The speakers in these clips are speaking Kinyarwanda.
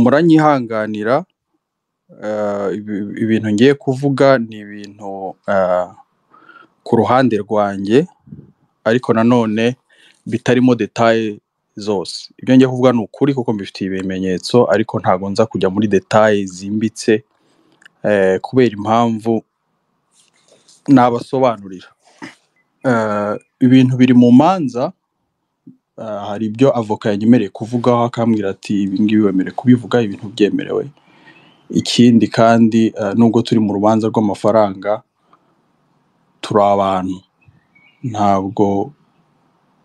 muranyihanganira ibintu ngiye kuvuga ni ibintu ku ruhande rwanjye ariko nanone bitarimo detaye zose, ibyo ngiye kuvuga ni ukuri kuko mbifitiye ibimenyetso ariko ntago nza kujya muri detaye zimbitse kubera impamvu nabasobanurira, ibintu biri mu manza hari ibyo avoka yanyemereye kuvugaho akambwira ati ibi ngibi wemerewe kubivuga ibi ntubyemerewe, ikindi kandi nubwo turi mu rubanza rw'amafaranga turi abantu ntabwo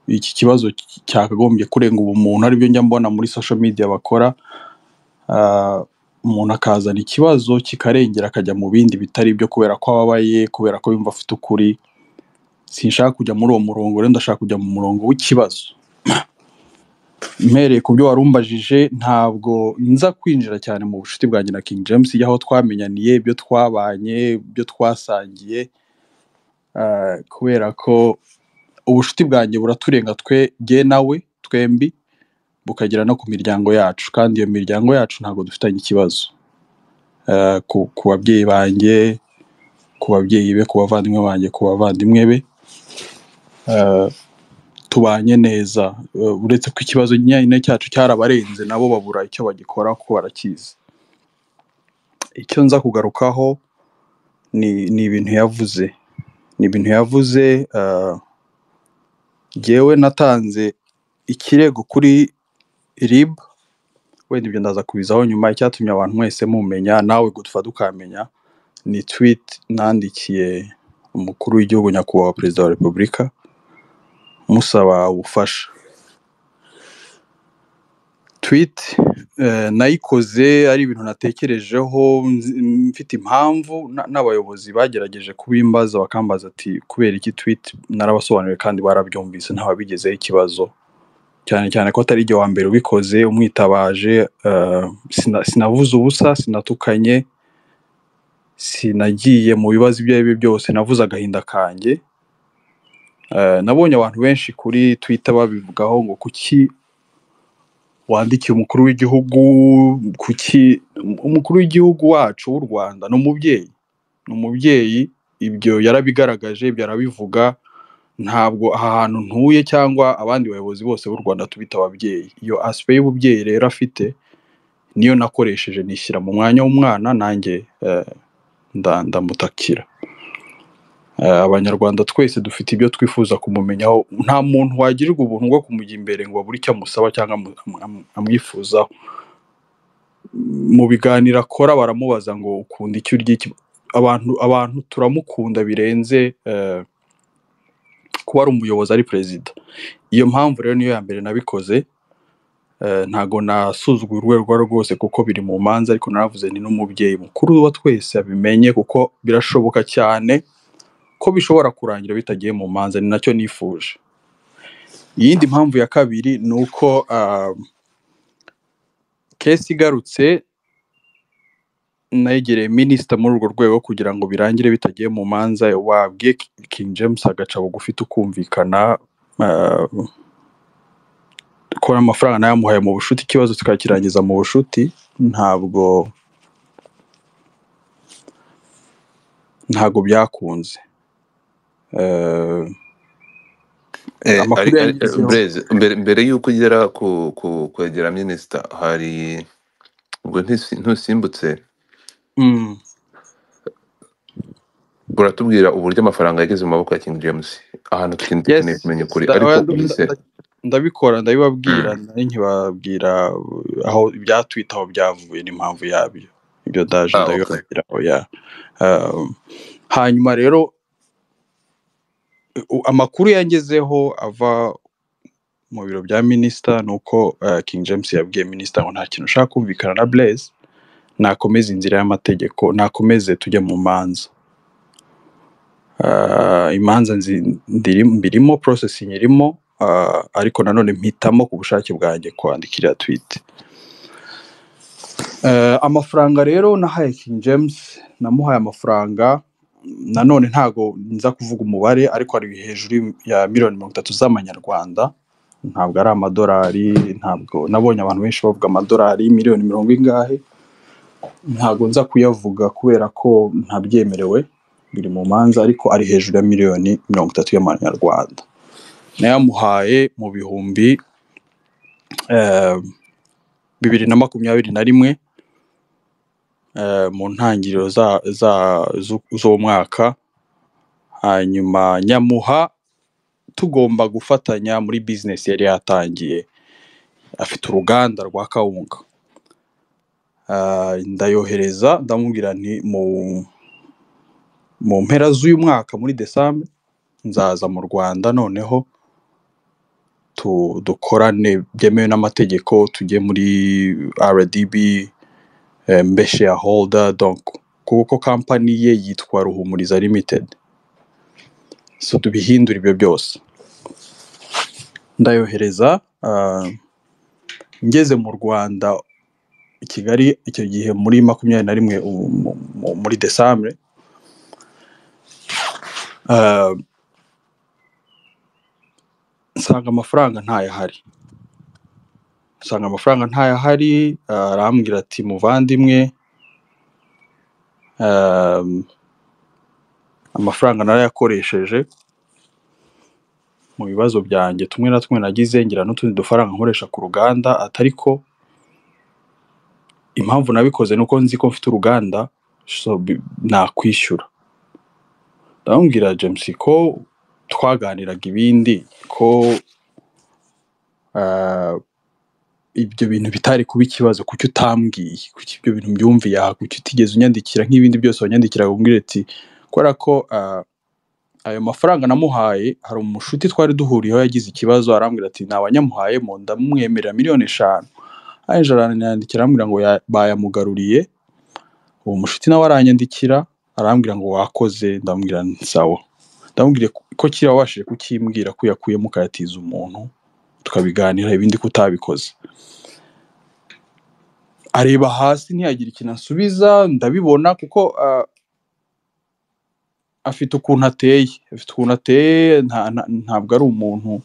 iki kibazo cyakagombye kurenga ubumuntu aribyo njya mbona muri sosho midiya bakora, umuntu akazana ikibazo kikarengera akajya mu bindi bitari byo kubera ko ababaye, kubera ko yumva afite ukuri, sinshaka kujya muri uwo murongo rero ndashaka kujya mu murongo w'ikibazo, mpereye ku byo wari umbajije ntabwo nza kwinjira cyane mu bucuti bwanjye na King James y'aho twamenyaniye, ibyo twabanye, ibyo twasangiye kubera ko ubucuti bwanjye buraturenga jye nawe twembi bukagera no ku miryango yacu kandi iyo miryango yacu ntabwo dufitanye ikibazo, ku babyeyi banjye, ku babyeyi be, ku bavandimwe banjye, ku bavandimwe be, tubanye neza uretse ko ikibazo nyine cyacu cyarabarenze nabo babura icyo bagikora kuko barakizi, icyo nza kugarukaho ni ibintu yavuze, ni ibintu yavuze njyewe natanze ikirego kuri RIB wenda ibyo ndaza kubizaho nyuma, icyatumye abantu mwese mumenya nawe dufa tukamenya ni twiti nandikiye umukuru w'igihugu nyakubahwa perezida wa repubulika musaba ubufasha, twiti nayikoze ari ibintu natekerejeho mfite impamvu n'abayobozi bagerageje kubimbaza bakambaza ati kubera iki twiti narabasobanuriye kandi barabyumvise ntawe wabigezeho ikibazo, cyane cyane ko atari jye wa mbere ubikoze umwitabaje, sinavuze ubusa, sinatukanye, sinagiye mu bibazo ibyo ari byo byose, navuze agahinda kanjye, nabonye abantu benshi kuri twita babivugaho ngo kuki wandikiye umukuru w'igihugu, kuki umukuru w'igihugu wacu w'u Rwanda ni umubyeyi, ni umubyeyi ibyo yarabigaragaje, ibyo arabivuga, ntabwo aha hantu ntuye cyangwa abandi bayobozi bose b'u Rwanda tubita ababyeyi, iyo asipeyi y'ububyeyi rero afite niyo nakoresheje nishyira mu mwanya w'umwana nanjye ndamutakira, abanyarwanda twese dufite ibyo twifuza kumumenyaho, nta muntu wagirirwa ubuntu bwo kumujya imbere ngo abure icyo amusaba cyangwa amwifuzaho, mu biganiro akora baramubaza ngo ukunda iki urya iki, abantu turamukunda birenze kuba ari umuyobozi ari perezida, iyo mpamvu rero niyo ya mbere nabikoze, ntago nasuzuguye urwego urwo ari rwo rwose kuko biri mu manza ariko naravuze nti n'umubyeyi mukuru wa twese abimenye kuko birashoboka cyane ko bishobora kurangira bitagiye mu manza ni nacyo nifuje, iyindi mpamvu ya kabiri ni uko kesi igarutse negereye minisita muri urwo rwego kugira ngo birangire bitagiye mu manza, wabwiye King James agaca bugufi tukumvikana ko amafaranga nayamuhaye mu bucuti ikibazo tukakirangiza mu bucuti, ntabwo ntabwo byakunze. mbere y'uko ugera ku kwegera minisita hari ubwo ntisi- ntusimbutse Mm, uratubwira uburyo amafaranga yageze mu maboko ya King James ahantu tukin- dukeneye yes kumenya ukuri nda- ariko oya, nda- unyise nda- ndabikora ndabibabwira mm, nari nkibabwira aho ibyatwita aho byavuye n'impamvu yabyo ibyo daje ah okay ndabibabwira oya Um, hanyuma rero u- amakuru yangezeho ava mu biro bya minisita ni uko uh, King James yabwiye minisita ngo nta kintu ushaka kumvikana na Blaise nakomeze inzira y'amategeko nakomeze tujye mu manza Ah, imanza nzi- ndirimo mbirimo processing irimo ah, ariko nanone mpitamo ku bushake bwanjye kwandikira tweet Eh, amafaranga rero nahaye King James namuhaye amafaranga nanone ntago nza kuvuga umubare ariko ari hejuru ya miliyoni mirongo itatu z'amanyarwanda ntabwo ari amadolari ntabwo nabonye abantu benshi bavuga amadolari miliyoni mirongo ingahe ntabwo nza kuyavuga kubera ko ntabyemerewe biri mu manza ariko ari hejuru ya miliyoni mirongo itatu y'amanyarwanda nayamuhaye mu bihumbi eh, bibiri na makumyabiri na rimwe eh, mu ntangiriro za za zu- z'umwaka hanyuma nyamuha tugomba gufatanya muri bizinesi yari yatangiye afite uruganda rwa kawunga Ah, ndayohereza ndamubwira nti mu mu mpera z'uyu mwaka muri desambe nzaza mu rwanda noneho tu- dukorane byemewe n'amategeko tujye muri rdb eh, mbe shareholder donc kuko kampani ye yitwa ruhumuriza limited so tubihindura ibyo byose ndayohereza ah, ngeze mu rwanda i kigali icyo gihe muri makumyabiri na rimwe ubu mu- mu- muri desambre ah, nsanga amafaranga ntayahari nsanga amafaranga ntayahari ah, arambwira ati muvandimwe ah, amafaranga narayakoresheje mu bibazo byanjye tumwe na tumwe nagize ngira n'utundi dufaranga nkoresha ku ruganda atari ko impamvu nabikoze ni uko nzi ko mfite uruganda so bi- nakwishyura ndamubwira james ko twaganiraga ibindi ko ah, ibyo bintu bitari kuba ikibazo kuki utambwiye kuki ibyo bintu mbyumviye aha kuki utigeze unyandikira nk'ibindi byose wanyandikiraga umbwira ati kubera ko ah, ayo mafaranga namuhaye hari umushuti twari duhuriyeho yagize ikibazo arambwira ati nta wanyamuhaye mu ndamumwemerera miliyoni eshanu aje aranyandikira arambwira ngo ya- bayamugaruriye uwo mushuti nawe aranyandikira arambwira ngo wakoze ndamubwira nti sawa ndamubwira ko kiriya wabashije kukimbwira ko yakuyemo ukayatiza umuntu tukabiganira ibindi ko utabikoze areba hasi ntiyagira ikintu asubiza ndabibona kuko ah, afite ukuntu ateye afite ukuntu ateye nta- nta- ntabwo ari umuntu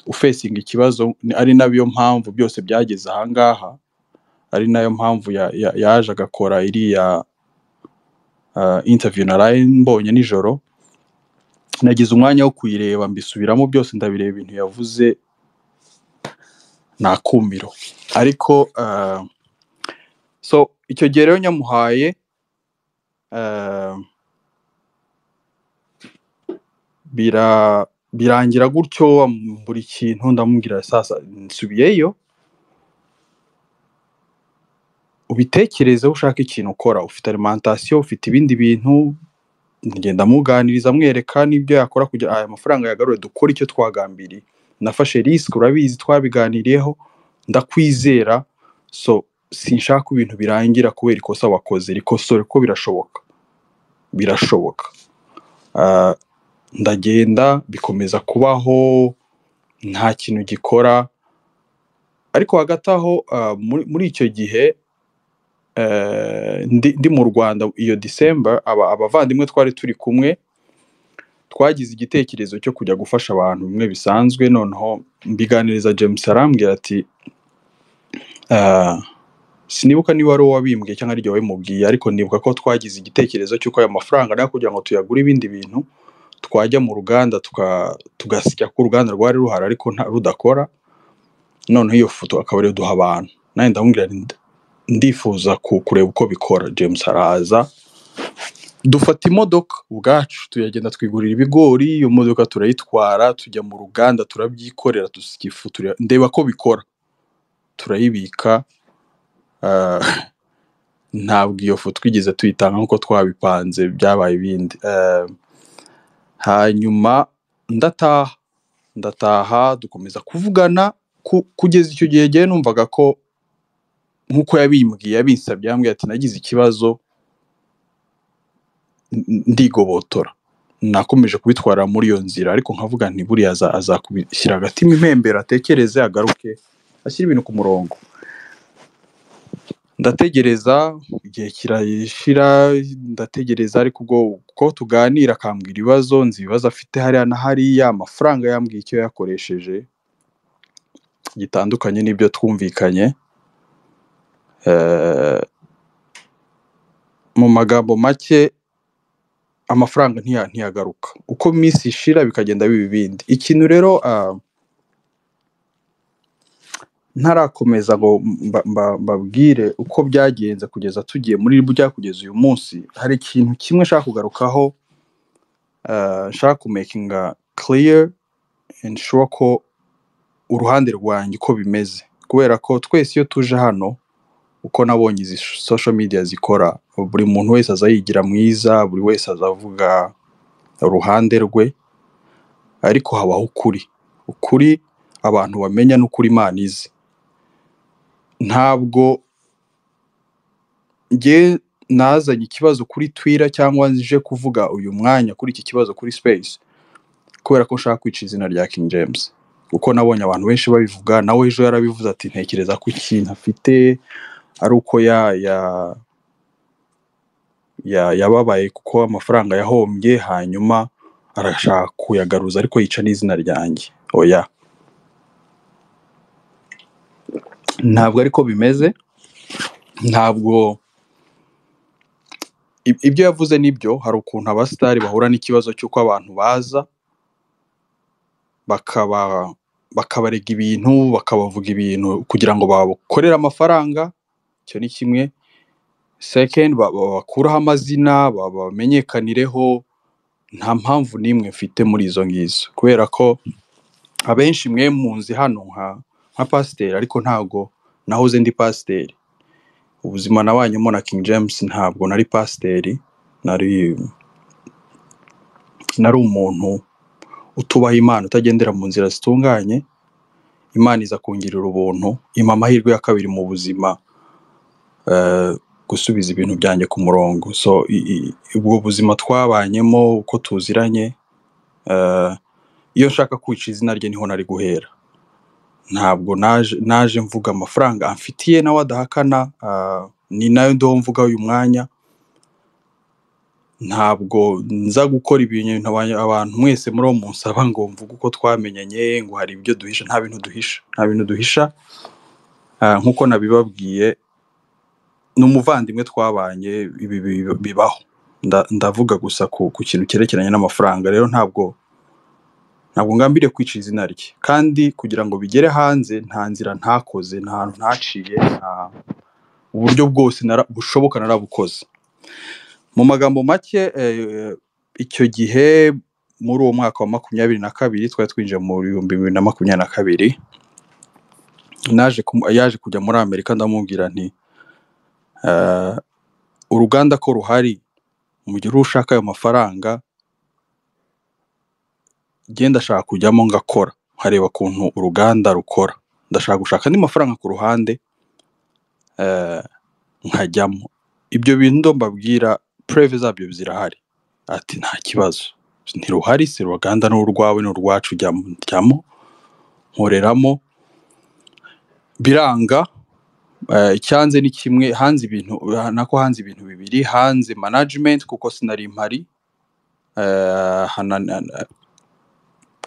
ufesinga ikibazo ni- ari nayo mpamvu byose byageze ahangaha ari nayo mpamvu ya- ya- yaje agakora iriya ah, interview naraye mbonye nijoro nagize umwanya wo kuyireba mbisubiramo byose ndabireba ibintu yavuze nakumiro ariko ah, so icyo gihe rero nyamuhaye ah, bira birangira gutyo buri kintu ndamubwira sasa nsubiyeyo ubitekerezeho ushaka ikintu ukora ufite alimentation ufite ibindi bintu ngenda muganiriza mwereka n'ibyo yakora kugira aya mafaranga yagarure dukore icyo twagambiriye nafashe risike urabizi twabiganiriyeho ndakwizera so sinshaka ko ibintu birangira kubera ikosa wakoze rikosore ko birashoboka birashoboka Ah, ndagenda bikomeza kubaho nta kintu gikora ariko hagati aho ah, muri muri icyo gihe eh, ndi ndi mu rwanda iyo disemba aba- abavandimwe twari turi kumwe twagize igitekerezo cyo kujya gufasha abantu bimwe bisanzwe noneho mbiganiriza james arambwira ati ah, sinibuka niba ari wowe wabimbwiye cyangwa ari jye wabimubwiye ariko nibuka ko twagize igitekerezo cy'uko ayo mafaranga nayo kugira ngo tuyagure ibindi bintu twajya mu ruganda tuka- tugasya ko uruganda rwari ruhari ariko nta rudakora noneho iyo foto akaba ariyo duha abantu nanjye ndamubwira nti nda- ndifuza ku- kureba uko bikora james araza dufata imodoka ubwacu tuyagenda twigurira ibigori iyo modoka turayitwara tujya mu ruganda turabyikorera dusya ifu tura- ndeba ko bikora turayibika ah, ntabwo iyo foto twigeze tuyitanga nk'uko twabipanze byabaye ibindi Ah, hanyuma ndataha ndataha dukomeza kuvugana ku- kugeza icyo gihe jyewe numvaga ko nk'uko yabimbwiye yabinsabye yambwiye ati nagize ikibazo n- ndigobotora nakomeje kubitwara muri iyo nzira ariko nkavuga nti buriya aza- azakubishyira agatima impembero atekereze agaruke ashyire ibintu ku murongo ndategereza igihe kirashira ndategereza ariko ubwo ko tuganira akambwira ibibazo nzi ibibazo afite hariya na hariya amafaranga yambwiye icyo yakoresheje gitandukanye n'ibyo twumvikanye Eh, mu magambo make amafaranga ntiya- ntiyagaruka uko iminsi ishira bikagenda biba ibindi ikintu rero ah, ntarakomeza ngo mba- mba- mbabwire uko byagenze kugeza tugiye muri burya kugeza uyu munsi hari ikintu kimwe nshaka kugarukaho eh, nshaka kumekinga clear and sure ko uruhande rwanjye uko bimeze kubera ko twese iyo tuje hano uko nabonye izi social media zikora buri muntu wese aza yigira mwiza buri wese aza avuga uruhande rwe ariko habaho ukuri ukuri abantu bamenya n'ukuri imana izi ntabwo njye nazanye ikibazo kuri twira cyangwa nje kuvuga uyu mwanya kuri iki kibazo kuri space kubera ko nshaka kwica izina rya King James kuko nabonye abantu benshi babivuga nawe ejo yarabivuze ati ntekereza ko ikintu afite ari uko ya ya ya yababaye kuko amafaranga yahombye hanyuma arashaka kuyagaruza ariko yica n'izina ryanjye oya ntabwo ariko bimeze ntabwo ib- ibyo yavuze nibyo hari ukuntu abasitari bahura n'ikibazo cy'uko abantu baza bakaba bakabarega ibintu bakabavuga ibintu kugira ngo bakorere amafaranga icyo ni kimwe second ba- ba- bakuraho amazina ba- bamenyekanireho nta mpamvu n'imwe mfite muri izo ngizo kubera ko abenshi mwe munzi hano nka nka pasiteri ariko ntago nahoze ndi pasiteri ubuzima nabanyemo na King James ntabwo nari pasiteri nari nari umuntu utubaha Imana utagendera mu nzira zitunganye Imana iza kungirira ubuntu impa amahirwe ya kabiri mu buzima eh, gusubiza ibintu byanjye ku murongo so i- i- ubwo buzima twabanyemo uko tuziranye eh, iyo nshaka kwica izina rye niho nari guhera ntabwo naje naje mvuga amafaranga amfitiye nawe adahakana ah, ni nayo ndiho mvuga uyu mwanya ntabwo nza gukora ibintu aba- abantu mwese muri uwo munsaba ngo mvuge uko twamenyanye ngo hari ibyo duhisha nta bintu duhisha nta bintu duhisha Ah, nk'uko nabibabwiye ni umuvandimwe twabanye ibi bi- bibaho Nda- ndavuga gusa ku ku kintu cyerekeranye n'amafaranga rero ntabwo ntabwo ngambiriye kwica izina rye kandi kugira ngo bigere hanze nta nzira ntakoze nta hantu ntaciye nta uburyo bwose nara- bushoboka narabukoze mu magambo make eh, icyo gihe muri uwo mwaka wa makumyabiri na kabiri twari twinjiye mu bihumbi bibiri na makumyabiri na kabiri naje kumu- yaje kujya muri amerika ndamubwira nti eh, uruganda ko ruhari mu gihe uri ushaka ayo mafaranga njye ndashaka kujyamo ngakora nkareba ukuntu uruganda rukora ndashaka gushaka andi mafaranga ku ruhande eh, nkajyamo ibyo bintu ndo mbabwira preve zabyo zirahari ati nta kibazo ntiruhari si uruganda ni urwawe ni urwacu jyamo jyamo nkoreramo biranga eh, icyanze ni kimwe hanze ibintu nako hanze ibintu bibiri hanze management kuko sinari mpari eh, hanana-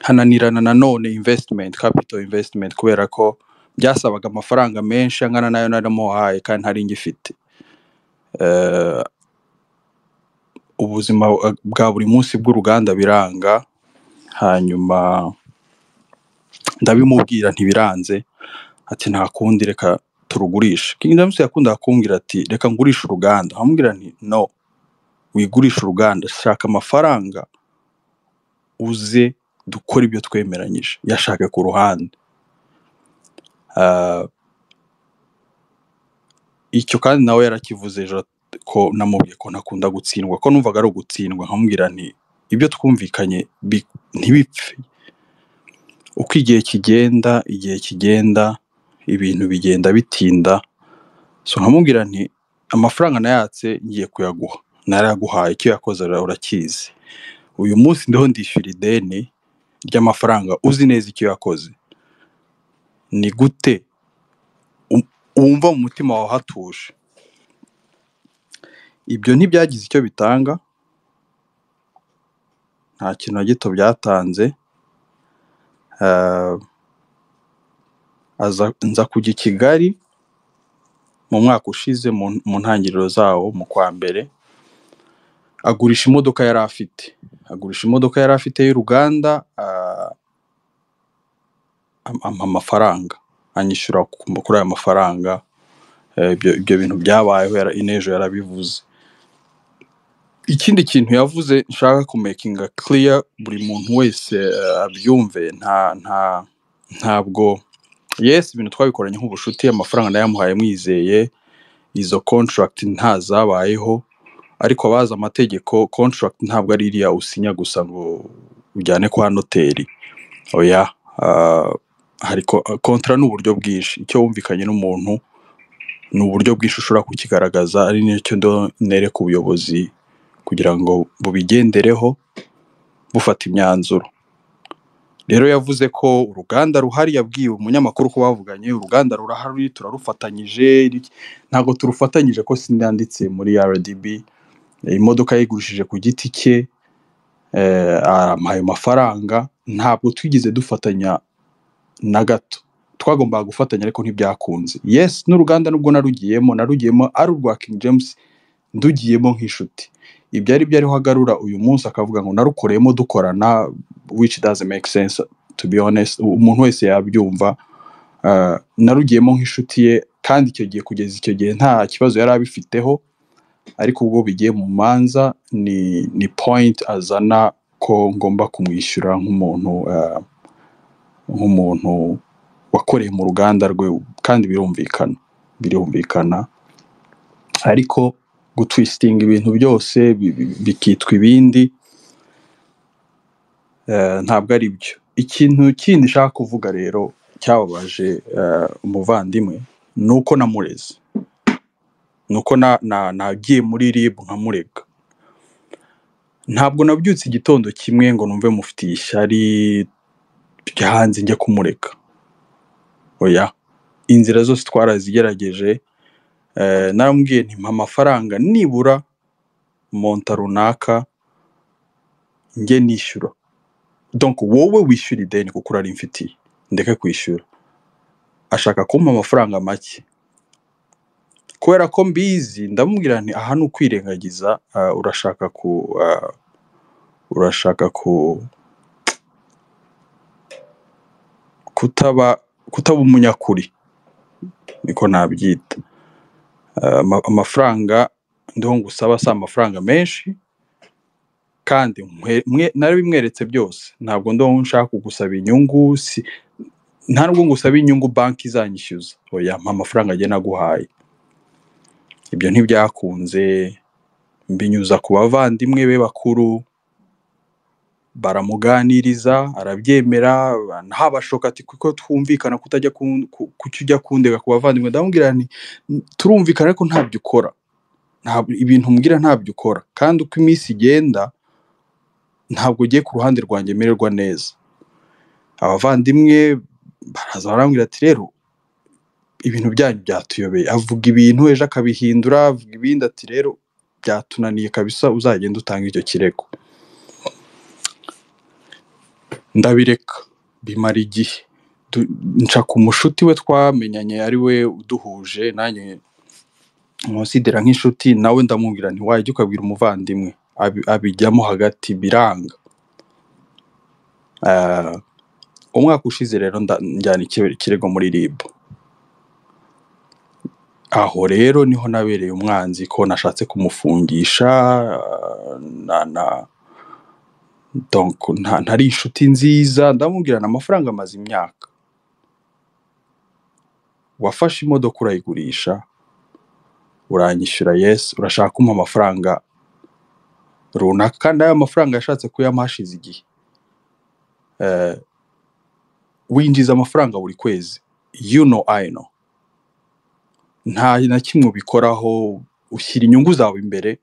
hananirana nanone investment capital investment kubera ko byasabaga amafaranga menshi angana nayo naramuhaye kandi ntari ngifite Eh, ubuzima bwa buri munsi bw'uruganda biranga hanyuma ndabimubwira ntibiranze ati nta kundi reka turugurishe King James yakundaga kumbwira ati reka ngurishe uruganda nkamubwira nti no wigurishe uruganda shaka amafaranga uze dukore ibyo twemeranyije yashaka ku ruhande Ah, icyo kandi nawe yarakivuze ejo ko namubwiye ko ntakunda gutsindwa ko numvaga ari ugutsindwa nkamubwira nti ibyo twumvikanye bi- ntibipfe uko igihe kigenda igihe kigenda ibintu bigenda bitinda so nkamubwira nti amafaranga nayatse ngiye kuyaguha narayaguhaye icyo yakoze ura- urakizi uyu munsi ndiho ndishyura ideni ry'amafaranga uzi neza icyo yakoze ni gute um- wumva mu mutima wawe hatuje ibyo ntibyagize icyo bitanga nta kintu na gito byatanze eh, aza nza kujya i Kigali mu mwaka ushize mu mu ntangiriro zawo mu kwa mbere agurisha imodoka yari afite agurisha imodoka yari afite y'uruganda ah, am- ampa amafaranga anyishyura ku- kuri ayo mafaranga Eh, ibyo ibyo bintu byabayeho yara- inejo yarabivuze ikindi kintu yavuze nshaka kumekinga kiriya buri muntu wese eh, abyumve nta nta ntabwo yesi ibintu twabikoranye nk'ubucuti amafaranga nayamuhaye mwizeye izo contract nta zabayeho ariko abazi amategeko contract ntabwo ari iriya usinya gusa ngo ujyane kwa noteri oya ah, hari kontra ni uburyo bwinshi icyo wumvikanye n'umuntu ni uburyo bwinshi ushobora kukigaragaza ari nicyo ndo- nereka ubuyobozi kugira ngo bubigendereho bufata imyanzuro rero yavuze ko uruganda ruhari yabwiye umunyamakuru ko bavuganye uruganda rurahari turarufatanyije ri- ntabwo turufatanyije ko sinanditse muri RDB imodoka yayigurishije ku giti cye eh, ampaye amafaranga ntabwo twigeze dufatanya na gato twagombaga gufatanya ariko ntibyakunze yesi n'uruganda nubwo narugiyemo narugiyemo ari urwa King James ndugiyemo nk'inshuti ibyo ari byo ariho agarura uyu munsi akavuga ngo narukoreyemo dukorana which doesn't make sense to be honest umuntu wese yabyumva Uh, narugiyemo nk'inshuti ye kandi icyo gihe kugeza icyo gihe nta kibazo yari abifiteho ariko ubwo bigiye mu manza ni ni point azana ko ngomba kumwishyura nk'umuntu uh, nk'umuntu wakoreye mu ruganda rwe kandi birumvikana birumvikana ariko gutwisitinga ibintu byose bi- bi- bikitwa ibindi eh, ntabwo ari byo ikintu kindi nshaka kuvuga rero cyababaje eh, umuvandimwe ni uko namureze ni uko na- na- nagiye muri rib nkamurega ntabwo nabyutse igitondo kimwe ngo numve mufitiye ishyari byanze njya kumureka oya inzira zose twarazigerageje eh, narambwiye ntimpa amafaranga nibura monta runaka njye nishyura donc wowe wishyura ideni kuko urarimfitiye ndeke kwishyura ashaka kumpa amafaranga make kubera ko mbizi ndamubwira nti aha ni ukwirengagiza ah, urashaka ku ah, urashaka ku kutaba kutaba umunyakuri niko nabyita Ah, ama- amafaranga ndiho ngusaba si amafaranga menshi kandi nkwe- mwe- narabimweretse byose ntabwo ndo nshaka kugusaba inyungu si nta nubwo ngusaba inyungu banki izanyishyuza oya mpa amafaranga njye naguhaye ibyo ntibyakunze mbinyuza ku bavandimwe be bakuru baramuganiriza arabyemera ntabashoka ati kuko twumvikana kutajya kun- ku- kuki ujya kundega ku bavandimwe ndamubwira nti turumvikana ariko ntabyo ukora Ntabwo- ibintu umbwira ntabyo ukora kandi uko iminsi igenda ntabwo ugiye ku ruhande rwanjye mererwa neza abavandimwe baraza barambwira ati rero ibintu byanyu byatuyobeye avuga ibintu ejo akabihindura avuga ibindi ati rero byatunaniye kabisa uzagenda utanga icyo kirego ndabireka bimara igihe Du- nca ku mushuti we twamenyanye ari we uduhuje nanjye nkusidera nk'inshuti nawe ndamubwira nti wajya ukabwira umuvandimwe Abi- abijyamo hagati biranga Ah, umwaka ushize rero nda- njyana ikire- ikirego muri rib aho rero niho nabereye umwanzi ko nashatse kumufungisha ah, na na donc nta- ntari inshuti nziza ndamubwirana amafaranga amaze imyaka wafashe imodoka urayigurisha uranyishyura yesi urashaka kumpa amafaranga runaka kandi ayo mafaranga yashatse kuyampa hashize igihe Eh, winjiza amafaranga buri kwezi you know I know nta na kimwe ubikoraho ushyira inyungu zawe imbere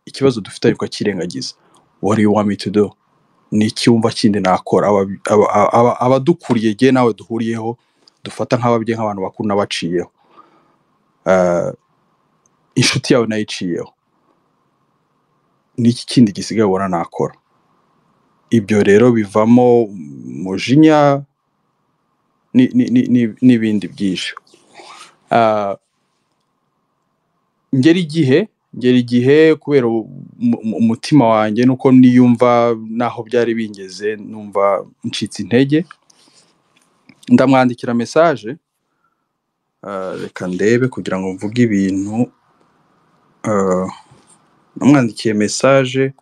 ikibazo dufite ariko ukakirengagiza what do you want me to do ni icyumba kindi nakora Aba- aba- aba- abadukuriye jye nawe duhuriyeho dufata nk'ababyeyi nk'abantu bakuru n'abaciyeho Eh, inshuti yawe nayiciyeho ni iki kindi gisigaye ubona nakora ibyo rero bivamo umujinya ni- ni- ni- ni- n'ibindi byinshi Ah, ngera igihe ngera igihe kubera u- mu- mu- umutima wanjye nuko niyumva n'aho byari bingeze numva ncitse intege ndamwandikira mesaje Ah, reka ndebe kugira ngo mvuge ibintu Ah, namwandikiye mesaje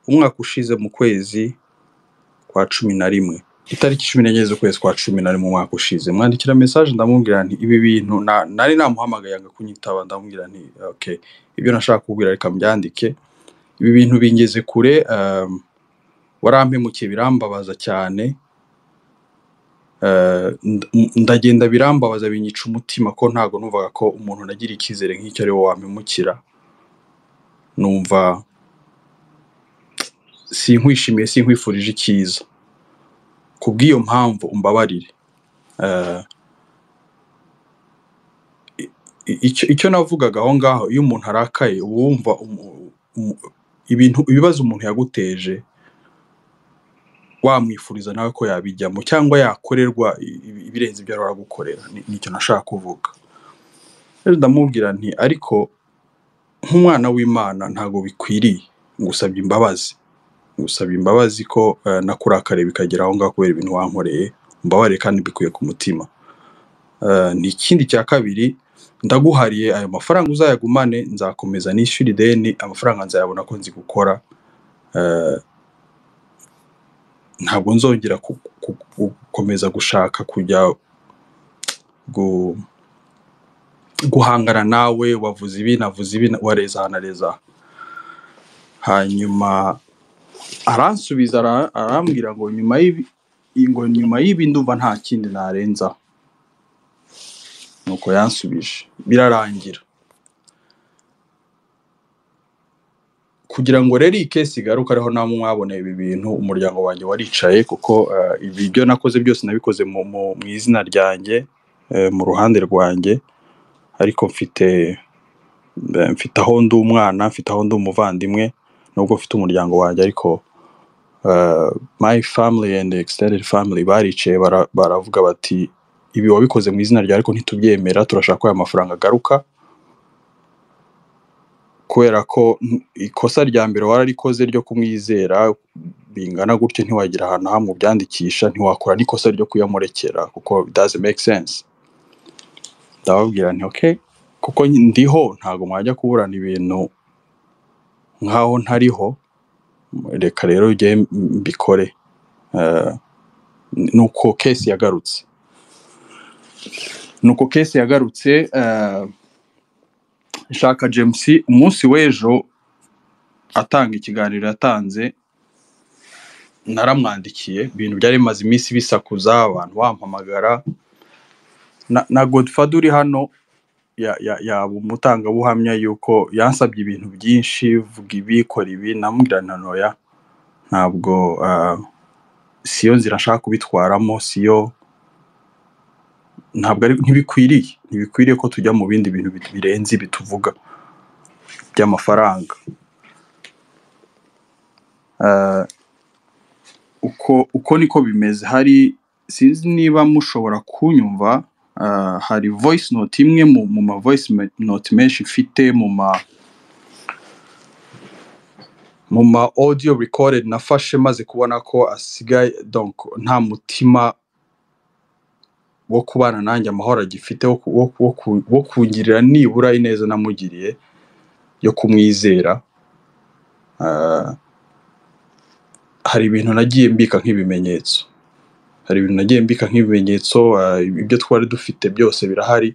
umwaka ushize mu kwezi kwa cumi na rimwe itariki cumi n'enye z'ukwezi kwa cumi na rimwe umwaka ushize mwandikira mesaje ndamubwira nti ibi bintu na- nari namuhamagaye anga kunyitaba ndamubwira nti okay ibyo nashaka kubwira reka mbyandike ibi bintu bingeze kure um, warampemukiye birambabaza cyane Eh, nda- ndagenda birambabaza binyica umutima ko ntago numvaga ko umuntu nagira icyizere nk'icyo ari we wampemukira numva sinkwishimiye sinkwifurije icyiza kubw'iyo mpamvu umbabarire Eh, i- i- icyo icyo navugaga aho ngaho iyo umuntu arakaye uba wumva umu- umu- ibintu ibibazo umuntu yaguteje wamwifuriza nawe ko yabijyamo cyangwa yakorerwa i- i- ibirenze ibyo arora gukorera nicyo nashaka kuvuga rero ndamubwira nti ariko nk'umwana w'imana ntabwo bikwiriye ngusabye imbabazi ngusabye imbabazi ko eh, nakurakariye bikagera aho ngaho kubera ibintu wankoreye umbabarire kandi mbikuye ku mutima Eh, ni ikindi cya kabiri ndaguhariye ayo mafaranga uzayagumane nzakomeza nishyura ideni amafaranga nzayabona ko nzi gukora eh, ntabwo nzongera ku- ku- ku- gukomeza gushaka kujya gu- guhangana nawe wavuze ibi navuze ibi wareza aha nareza aha. hanyuma aransubiza ara- arambwira ngo nyuma y'ibi ngo nyuma y'ibi ndumva nta kindi narenza nuko yansubije birarangira kugira ngo rero iyi kesi igaruke ariho namwe mwaboneye ibi bintu umuryango wanjye waricaye kuko eh, ibi ibyo nakoze byose nabikoze mu, mu, mu izina ryanjye eh, mu ruhande rwanjye ariko mfite eh, mfite aho ndi umwana mfite aho ndi umuvandimwe nubwo mfite umuryango wanjye ariko eh, my family and extended family baricaye bara- baravuga bati ibi wabikoze mu izina ryawe ariko ntitubyemera turashaka ko aya mafaranga agaruka kubera ko n- ikosa rya mbere wararikoze ryo kumwizera bingana gutyo ntiwagira ahantu hamwe ubyandikisha ntiwakora n'ikosa ryo kuyamurekera kuko it doesn't make sense ndababwira nti okay kuko nyi- ndiho ntabwo mwajya kuburana ibintu nk'aho ntariho reka rero njye mbikore Eh, n- nuko kesi yagarutse nuko kesi yagarutse eh, shaka james umunsi w'ejo atanga ikiganiro yatanze naramwandikiye ibintu byari bimaze iminsi bisakuza abantu bampamagara na, na godfather uri hano ya- ya- yaba umutangabuhamya yuko yansabye ibintu byinshi vuga ibi kora ibi namubwira nti noya ntabwo ah, siyo nzira nshaka kubitwaramo siyo ntabwo ari ntibikwiriye ntibikwiriye ko tujya mu bindi bintu bi- birenze ibi tuvuga by'amafaranga Ah, uko uko niko bimeze hari sinzi niba mushobora kunyumva ah, hari voice note imwe mu, mu ma voice me- note menshi mfite mu ma mu ma audio recorded nafashe maze kubona ko asigaye donc nta mutima wo kubana nanjye amahoro agifite wo, ku- wo, wo, ku- wo kungirira nibura ineza namugiriye yo kumwizera Ah, hari ibintu nagiye mbika nk'ibimenyetso hari ibintu nagiye mbika nk'ibimenyetso ah, ibyo twari dufite byose birahari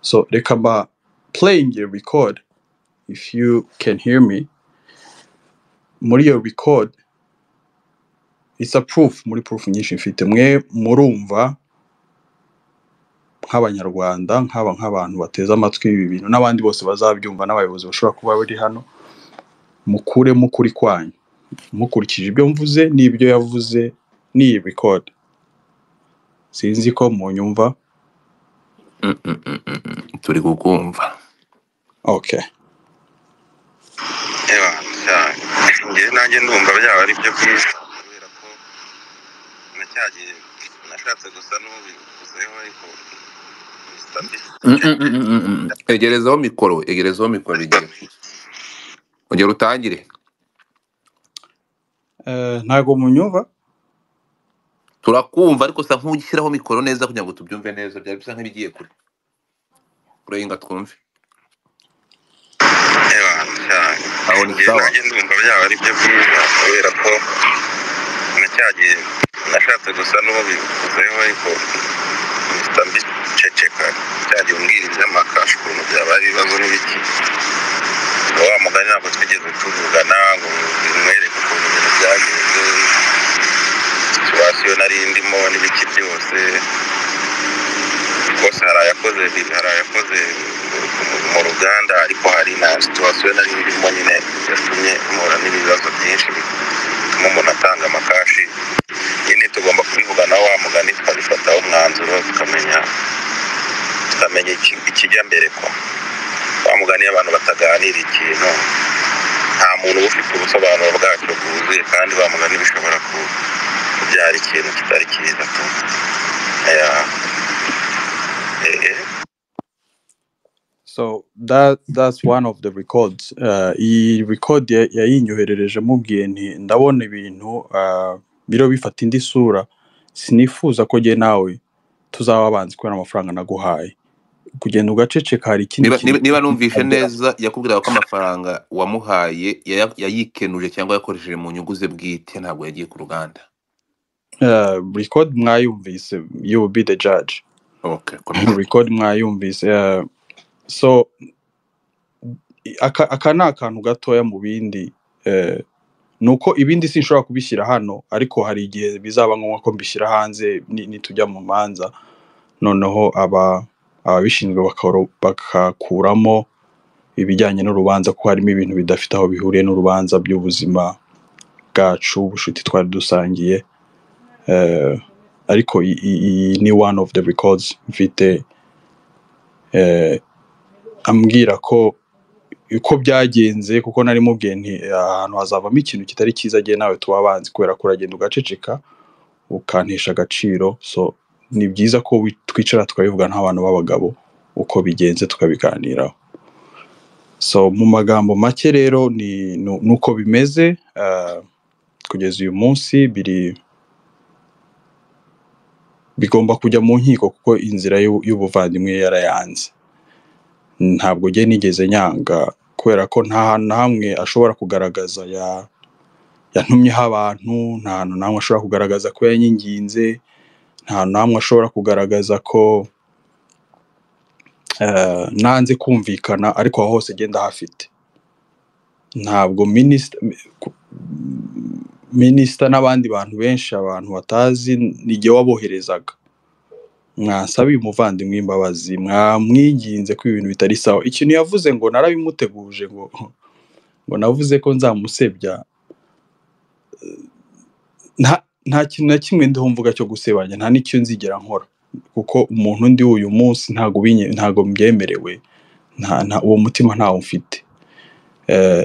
so reka mba playing your record if you can hear me muri iyo record it's a proof muri proof nyinshi mfite mwe murumva nk'abanyarwanda nk'aba nk'abantu bateze amatwi ibi bintu n'abandi bose bazabyumva n'abayobozi bashobora kuba bari hano mukuremo ukuri kwanyu mukurikije ibyo mvuze n'ibyo yavuze n'iyi record sinzi ko munyumva Mm, mm, mm, mm, mm. turi kukumva okay Eba, cyane njyewe nanjye ndumva byaba ari byo byiza kubera ko nacyagiye ashatse gusa n'ubivuzeho ariko Mr. Beast Mm, mm, mm, mm, mm, mm. egerezaho mikoro egerezaho mikoro igihe ugera utangire Eh, ntago munyumva turakumva ariko usa nk'ushyiraho mikoro neza kugira ngo tubyumve neza byari bisa nk'ibigiye kure kurenga twumve reba cyane aho ni njye sawa nanjye ndumva byaba ari byo byiza kubera ko nacyagiye nashatse gusa n'ubivuzeho ariko Mr. Beast ceceka cyagiye umbwira iby'amakashi ukuntu byaba ari ibibazo n'ibiki ngo wa mugani ntabwo twigeze tuvugana ngo mwereke ukuntu ibintu byagenze situwasiyo nari ndimo n'ibiki byose rwose hari ayakoze bibi hari ayakoze mu- mu ruganda ariko hari na situwasiyo nari ndimo nyine yatumye mpura n'ibibazo byinshi bituma umuntu atanga amakashi nyine tugomba kubivugana wa mugani tukabifataho umwanzuro tukamenya tukamenya iki- ikijya mbere ko wa mugani iyo abantu bataganira ikintu nta muntu uba ufite ubusobanuro bwacyo bwuzuye kandi wa mugani bishobora ku- kubyara ikintu kitari cyiza tu Yeah. Eh, eh. so that that's one of the records Eh, iyi record ya- yayinyoherereje mubwiye nti ndabona ibintu ah, biriho bifata indi sura sinifuza ko jye nawe tuzaba abanzi kubera amafaranga naguhaye kugenda ugaceceka hari ikindi niba niba- kintu niba numvishe ugomba neza yakubwiraga ko amafaranga wamuhaye yaya- yayikenuje cyangwa yakoresheje mu nyungu ze bwite ntabwo yagiye ku ruganda uh, record mwayumvise you will be the judge okay komeza record mwayumvise uh, so aka, aka ni akantu gatoya mu bindi uh, ni uko ibindi sinshobora kubishyira hano ariko hari igihe bizaba ngombwa ko mbishyira hanze ni- nitujya mu manza noneho aba ababishinzwe bakaro- bakakuramo ibijyanye n'urubanza ko harimo ibintu bidafite aho bihuriye n'urubanza by'ubuzima bwacu ubucuti twari dusangiye Eh, ariko i- i- iyi ni one of the records mfite eh, ambwira ko uko byagenze kuko nari mubwiye nti "Ah, ahantu hazavamo ikintu kitari cyiza agiye nawe tuba abanzi kubera ko uragenda ugaceceka ukantesha agaciro so ni byiza ko wi- twicara tukabivuga nk'abantu b'abagabo uko bigenze tukabiganiraho so mu magambo make rero ni ni- ni uko bimeze eh, kugeza uyu munsi biri bigomba kujya mu nkiko kuko inzira y'u- y'ubuvandimwe yarayanze ntabwo njye nigeze nyanga kubera ko nta hantu na hamwe ashobora kugaragaza ya yantumyeho abantu nta hantu na hamwe ashobora kugaragaza ko yanyinginze nta hantu na hamwe ashobora kugaragaza ko eh, nanze kumvikana ariko aho hose agenda ahafite ntabwo minisita minisita n'abandi bantu benshi abantu batazi nijye waboherezaga mwasabiye umuvandimwe imbabazi mwamwiginze ko ibintu bitari sawa ikintu yavuze ngo narabimuteguje ngo ngo navuze ko nzamusebya nta nta kintu na kimwe ndiho mvuga cyo gusebanya nta n'icyo nzigera nkora kuko umuntu ndi uyu munsi ntago binye- ntago mbyemerewe nta, nta, uwo mutima ntawo mfite Eh,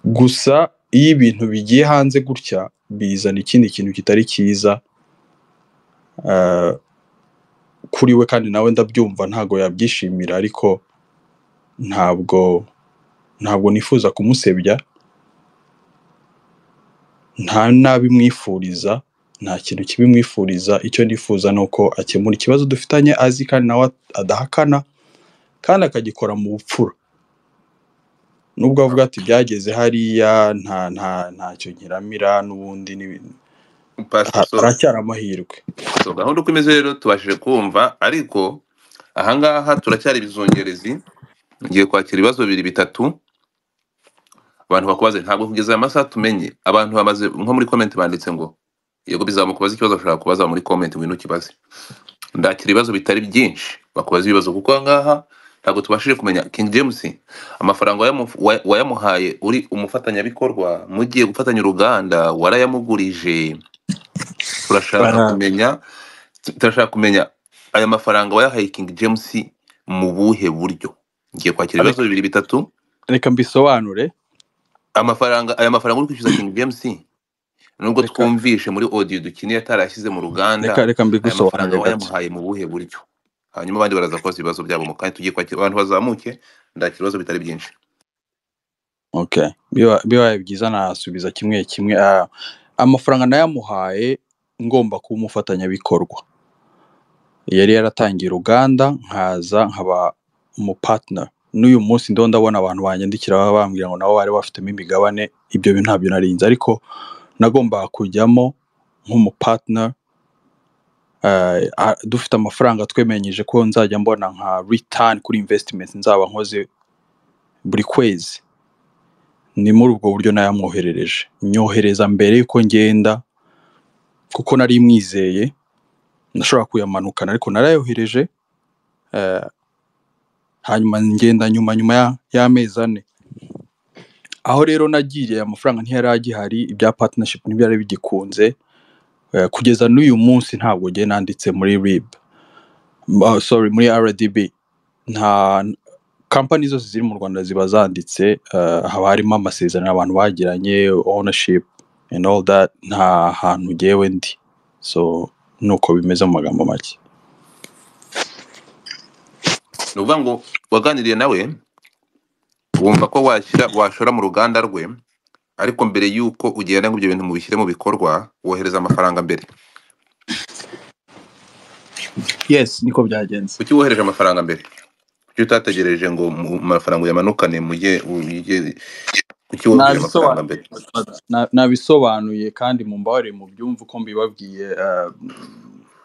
gusa iyo ibintu bigiye hanze gutya bizana ikindi kintu kitari cyiza eh, kuri we kandi nawe ndabyumva ntago yabyishimira ariko ntabwo ntabwo nifuza kumusebya nta nabi mwifuriza nta kintu kibi mwifuriza icyo nifuza ni uko akemura ikibazo dufitanye azi kandi nawe adahakana kandi akagikora mu bupfura nubwo avuga ati byageze hariya nta nta ntacyo nkiramira n'ubundi n'ibintu pastor ha- so haracyari amahirwe so gahunda uko imeze rero tubashije kumva ariko ahangaha turacyari ibizungerezi ngiye kwakira ibibazo bibiri bitatu abantu bakubaze ntabwo kugeza aya masaha tumenye abantu bamaze nko muri comment banditse ngo yego bizamuka kubaza ikibazo ushaka kubaza muri comment ngwino ukibaze ndakira ibibazo bitari byinshi bakubaza ibibazo kuko ahangaha ntabwo tubashije kumenya King James amafaranga wayamu- wa- wayamuhaye uri umufatanyabikorwa mugiye gufatanya uruganda warayamugurije turashaka Bara- kumenya turashaka kumenya aya mafaranga wayahaye King James mu buhe buryo ngiye kwakira ibibazo reka bibiri bitatu reka mbisobanure amafaranga aya mafaranga uri kwishyuza King James nubwo Reka- twumvishe muri audio dukiniye atarashyize mu ruganda reka reka aya mbigusobanurire mafaranga gake wayamuhaye mu buhe buryo hanyuma abandi baraza kubaza ibibazo byabo mu kanya tugiye kwakira abantu bazamuke ndakira ibibazo bitari byinshi okay biba- bibaye byiza nasubiza kimwe kimwe Ah, amafaranga nayamuhaye ngomba kuba umufatanyabikorwa yari yaratangiye uruganda nkaza nkaba umupatina n'uyu munsi ndo ndabona abantu banyandikira baba bambwira ngo nabo bari bafitemo imigabane ibyo bintu ntabyo narinze ariko nagombaga kujyamo nk'umupatina eh, ah, dufite amafaranga twemenyeje ko nzajya mbona nka ritani kuri invesitimenti nzaba nkoze buri kwezi ni muri ubwo buryo nayamwoherereje nyohereza mbere yuko ngenda kuko nari mwizeye nashobora kuyamanukana ariko narayohereje eh, hanyuma ngenda nyuma nyuma ya- y'amezi ane aho rero nagiye amafaranga ntiyari agihari ibya partnership ntibyari bigikunze eh, kugeza n'uyu munsi ntabwo ngiye nanditse muri rib uh, sorry muri rdb nta kampani zose ziri mu rwanda ziba zanditse eh, haba harimo amasezerano abantu bagiranye ownership and all that nta hantu ngewe ndi so nuko bimeze mu magambo make ni ukuvuga ngo waganiriye nawe wumva ko washyira washora mu ruganda rwe ariko mbere y'uko ugenda ngo ibyo bintu mubishyire mu bikorwa wohereza amafaranga mbere yes niko byagenze kuki wohereje amafaranga mbere kuki utategereje ngo mu- amafaranga uyamanukane mujye ujye kuki wohereje amafaranga mbere Na- nabisobanuye kandi mu mbabarire mu byumva uko mbibabwiye eh,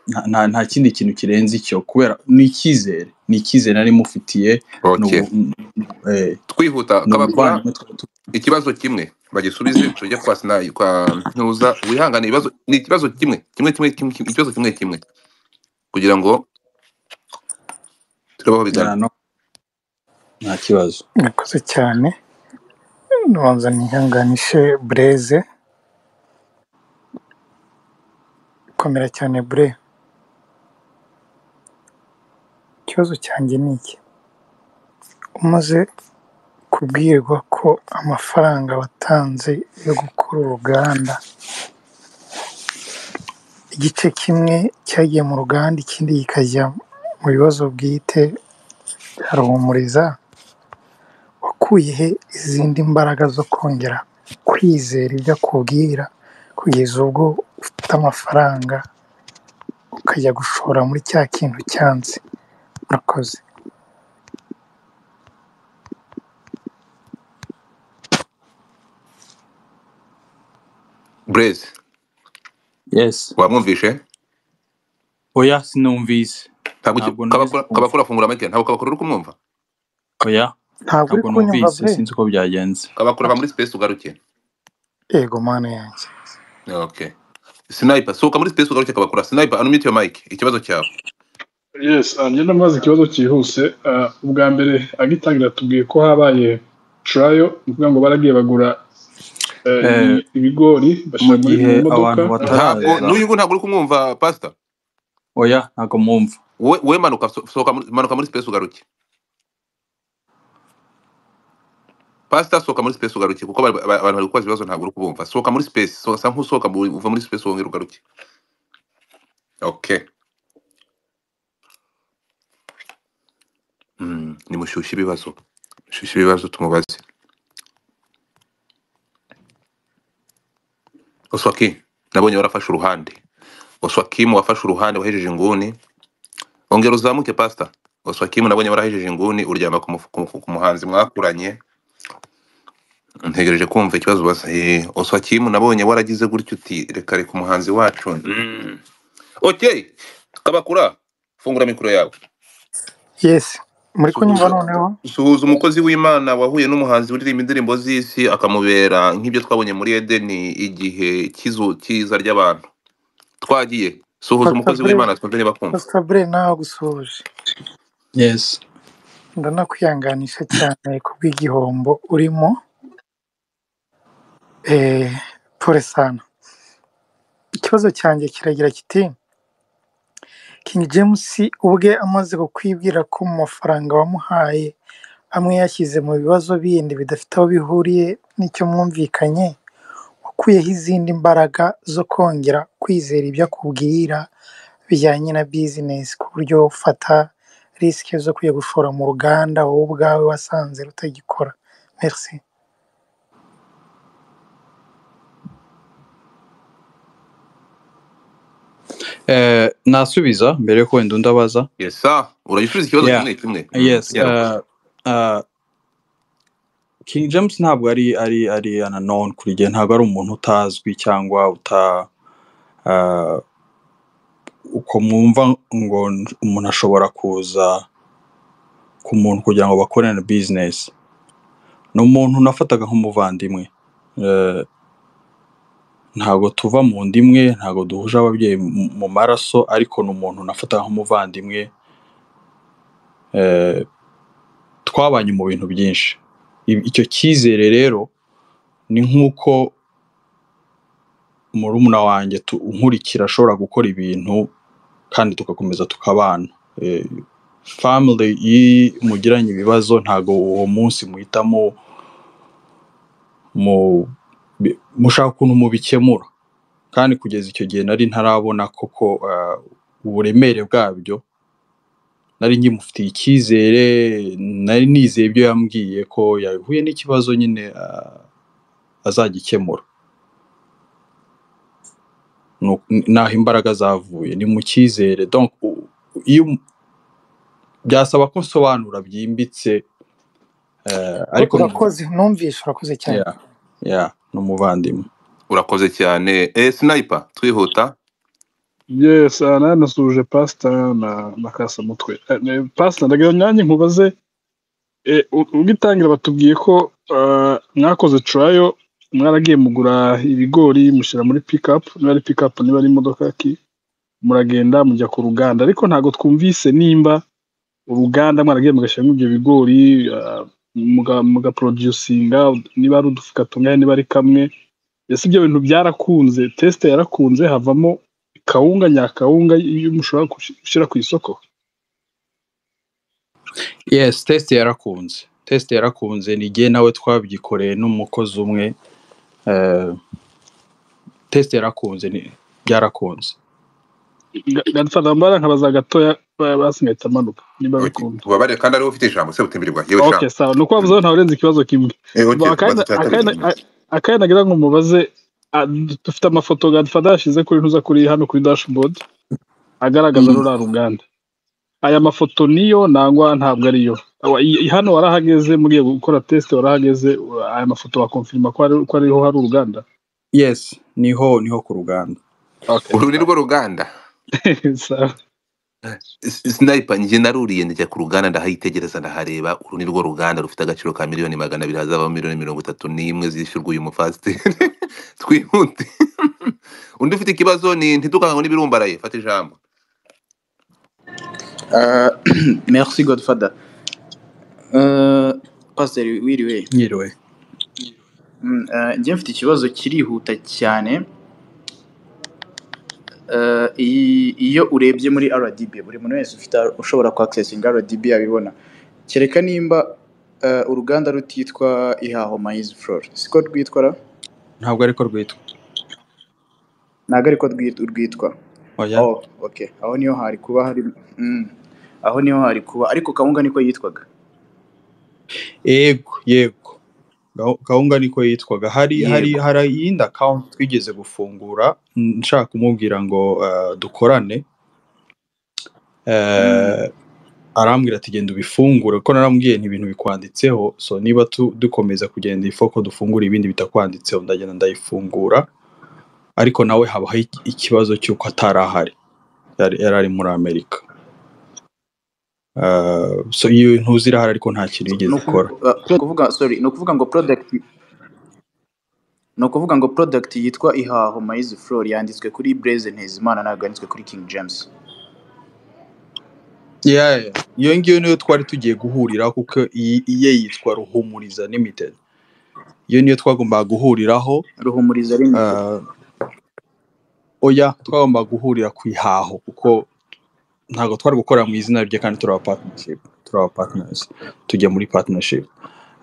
nta- nta nta kindi kintu kirenze icyo kubera ni icyizere ni icyizere nari mufitiye ni okay. ubu- eh, twihuta ni kabakura ubuvandimwe twari ikibazo kimwe bagisubize tujye kwa sina kwa ntuza wihangane ibibazo ni ikibazo kimwe kimwe kimwe kimwe kimwe- ikibazo kimwe kimwe kugira ngo turabaho bigana tugirana nta kibazo Murakoze cyane nbanza nihanganishe bureze komera cyane bure ikibazo cyanjye ni iki umaze kubwirwa ko amafaranga watanze yo gukora uruganda igice kimwe cyagiye mu ruganda ikindi kikajya mu bibazo bwite bya ruhumuriza wakuye he izindi mbaraga zo kongera kwizera ibyo akubwira kugeza ubwo ufite amafaranga ukajya gushora muri cya kintu cyanze murakoze Blaise yes wamwumvishe oya sinumvise ntabwo uki- ntabwo numvise kabakura kabakura fungura make ntabwo kabakura uri kumwumva oya ntabwo uri ntabwo kunyumva numvise be sinzi uko byagenze kabakura va muri space ugaruke yego mana yanjye okay sniper sohoka muri space ugaruke kabakura sniper unmute your mic ikibazo cyawe yes njye ndamaze ikibazo cyihuse Ah, ubwa mbere agitangira tubwiye ko habaye turayo ni ukuvuga ngo baragiye bagura eh, Eh, ibi- ibigori mu bashyira muri gihe mu modoka abantu ntabwo bataraza n'uyu nguyu ntabwo uri kumwumva pastor oya ntabwo mwumva wowe wowe manuka so- sohoka muri- manuka muri space ugaruke pasita sohoka muri space ugaruke kuko bari- ba- abantu bari kubaza ibibazo ntabwo uri kubumva sohoka muri space so- sa nk'usohoka mu- uva muri space wongera ugaruke okay mm. nimushyushye ibibazo mushyushye ibibazo tumubaze oswaki nabonye warafashe uruhande oswakimu wafashe uruhande wahejeje inguni ongera uzamuke pasita oswakimu nabonye warahejeje inguni uryama ku mufu- ku mufu- ku muhanzi mwakuranye ntegereje kumva ikibazo ubaza Eh, oswakimu nabonye waragize gutya uti reka reka umuhanzi wacu mm. Okay. Kabakura, fungura mikoro yawe. yesi muri kunyumva Suhuza, noneho suhuza umukozi w'Imana wahuye n'umuhanzi uririmba indirimbo z'isi akamubera nk'ibyo twabonye muri Edeni igihe cy'izu cyiza ry'abantu. Twagiye. Suhuza pasita umukozi bure w'Imana twumve niba akumva. pasita bure nawe gusuhuje yes ndanakwihanganisha cyane kubw'igihombo urimo eh, pure sana ikibazo cyanjye kiragira kiti King James ubwe amaze kukwibwira ko mu mafaranga wamuhaye amwe yashyize mu bibazo bindi bidafite aho bihuriye n'icyo mwumvikanye wakuyeho izindi mbaraga zo kongera kwizera ibyo akubwira bijyanye na bizinesi ku buryo ufata risike zo kujya gushora mu ruganda wowe ubwawe wasanze rutagikora merisi Eh, nasubiza mbere yuko wenda undi abaza yesa uragisubiza ikibazo yeah. kimwe kimwe Mm, yes yarakoze uh, uh, king james ntabwo ari ari ari unknown kuri njye ntabwo ari umuntu utazwi cyangwa uta uh, uko mwumva ngo umuntu ashobora kuza ku muntu kugira ngo bakorane business ni umuntu nafataga nk'umuvandimwe Eh, ntabwo tuva mu nda imwe ntabwo duhuje ababyeyi mu mu maraso ariko ni umuntu nafataga nk'umuvandimwe Eh, twabanye mu bintu byinshi I- icyo cyizere rero ni nk'uko murumuna wanjye tu- unkurikira ashobora gukora ibintu kandi tugakomeza tukabana Eh, family iyo mugiranye ibibazo ntabwo uwo munsi muhitamo mu bi- mushaka ukuntu mubikemura kandi kugeza icyo gihe nari ntarabona koko eh, uburemere bwabyo nari nkimufitiye icyizere nari nizeye ibyo yambwiye ko yahuye n'ikibazo nyine ah, azagikemura Nu- naho imbaraga zavuye ni mu cyizere donc u- u- iyo um- byasaba ko nsobanura byimbitse eh, ariko ni umu- urakoze numvishe urakoze cyane yeah, yeah, ni umuvandimwe urakoze cyane eh sniper twihuta yesi aha nayo nasuhuje pasita na na kasamutwe Eh, eh, pasita ndagira nyange nkubaze Eh, u- ubwitangira batubwiye ko eh, mwakoze turayo mwaragiye mugura ibigori mushyira muri pikapu niba ari pikapu niba ari imodoka ki muragenda mujya ku ruganda ariko ntabwo twumvise nimba uruganda mwaragiye mugashyiramo ibyo bigori eh, muga- mugaporodusinga niba ari udufuka tungana niba ari kamwe ese ibyo bintu byarakunze tesite yarakunze havamo kawunga nyakawunga iyo mushobora gushi- gushyira ku isoko yes test yarakunze test yarakunze ni jye nawe twabyikoreye n'umukozi umwe eh, test yarakunze ni- byarakunze gadufata nkabaza gatoya ba- basi ngahita amanuka niba Ok, bikunda ubabare kandi ariwe ufite ijambo se butimbirirwa yewe sha Okay, sawa. Nuko wavuze Mm. ko ntawarenza ikibazo kimwe. eh ok Ba- baza akandi- cyatabiri akandi- a- Akandi nagira ngo mubaze ah, dufite amafoto Godfather yashyize kuri ntuza kuri hano kuri dashboard agaragaza Mm. ruriya ruganda. Aya mafoto niyo nangwa ntabwo ariyo. Awa- i- i- Hano warahageze mugiye gukora test warahageze u- aya mafoto bakonfirma ko ari ko ariho hari uruganda. yes niho niho ku ruganda Okay, uru ni sawa. rwo ruganda Sawa. S- sniper njye naruriye njya ku ruganda ndahayitegereza ndahareba uru ni rwo ruganda rufite agaciro ka miliyoni magana abiri hazavamo miliyoni mirongo itatu n'imwe zishyurwa uyu mufasiteri twihute undi ufite ikibazo ni ntidukange n'ibirumbaraye fata ijambo Euh, merci Godfather. Euh, Pastor wiriwe nyiriwe Mm, euh, njye mfite ikibazo kirihuta cyane Euh, i- iyo urebye muri rdb buri muntu wese ufite ushobora kuaccessinga rdb abibona kereka nimba euh, uruganda rutitwa ihaho maize flor siko rwitwa ra ntabwo ariko rwitwa ntabwo ariko rwit- rwitwa oya oh okay aho niho hari kuba hari mm, aho niho hari kuba ariko kawunga niko yitwaga yego yego Gahu- gahunga niko yitwaga hari hari yego hari iyindi akawunti twigeze gufungura mm, nshaka kumubwira ngo eh, dukorane mm. eh, arambwira ati genda ubifungure kuko narambwiye nti ibintu bikwanditseho so niba tu- dukomeza kugenda iyi foko dufungura ibindi bitakwanditseho ndagenda ndayifungura ariko nawe habaho iki- ikibazo cy'uko atari ahari yari yari ari muri amerika Eh, so iyo ntuzi irahari ariko nta kintu ni yigeze ukuvu- ikora uh, ni ukuvuga sorry ni ukuvuga ngo product ni ukuvuga ngo product yitwa ihaho maize flor yanditswe kuri blaise ntezimana ntabwo yanditswe kuri king james Yeah, yeah. iyo ngiyo niyo twari tugiye guhuriraho kuko iyi iye yitwa ruhumuriza limited iyo niyo twagombaga guhuriraho ruhumuriza limited eh, oya twagombaga guhurira ku ihaho kuko ntabwo twari gukorera mu izina rye kandi turi aba partnership turi aba partners tujya muri partnership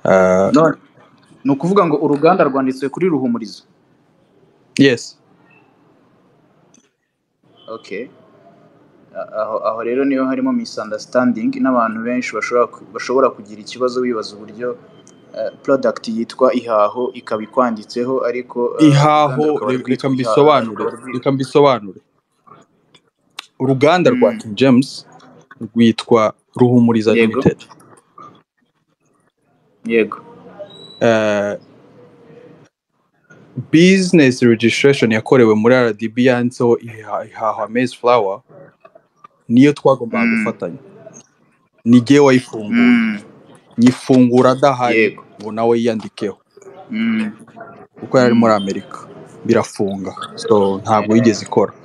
Eh, none ni ukuvuga ngo uruganda rwanditswe kuri ruhumuriza yesi okay A- aho aho rero niho harimo misunderstanding n'abantu benshi bashobora ku- bashobora kugira ikibazo bibaza uburyo eh, product yitwa ihaho ikaba ikwanditseho ariko eh, uruganda ihaho rukaba re- reka rwitwa ihaho mbisobanure rukaba rwitwa reka mbisobanure uruganda rwa Mm, king james rwitwa ruhumuriza yego limited yego Eh, business registration yakorewe muri rdb yanditseho iha- ihaho amaze flower niyo twagombaga Mm, gufatanya ni jyewe wayifunguye mm, nyifungura adahari yego ubu nawe yiyandikeho Mm, kuko yari ari mm, muri amerika birafunga so ntabwo yigeze ikora